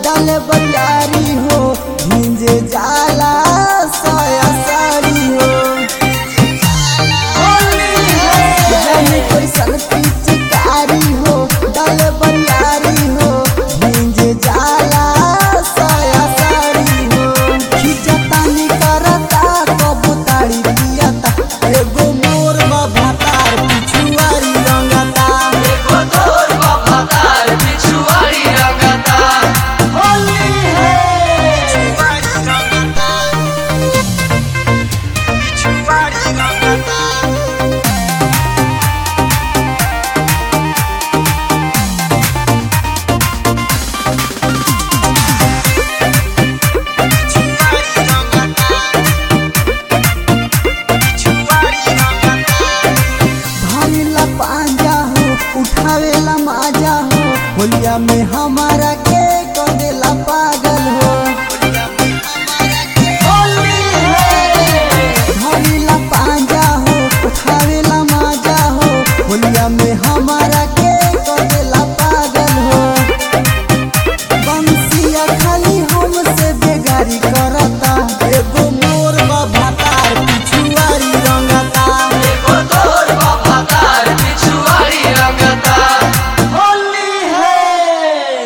डाले बरियारी हो भिंजे जाला साया साड़ी हो जाने कोई सनती चिकारी हो डाले बरियारी हो भिंजे जाला साया साड़ी हो खिचतानी करता कबूतारी पियता एगो मोर भातार पिछुआरी रंगता एको तोर बफादार बिछुआरी रंगता होली है पिछुआरी रंगता पिछुआरी रंगता धरेला पांजा हो उठावेला माजा हो होलिया में हमारा के कदेला पा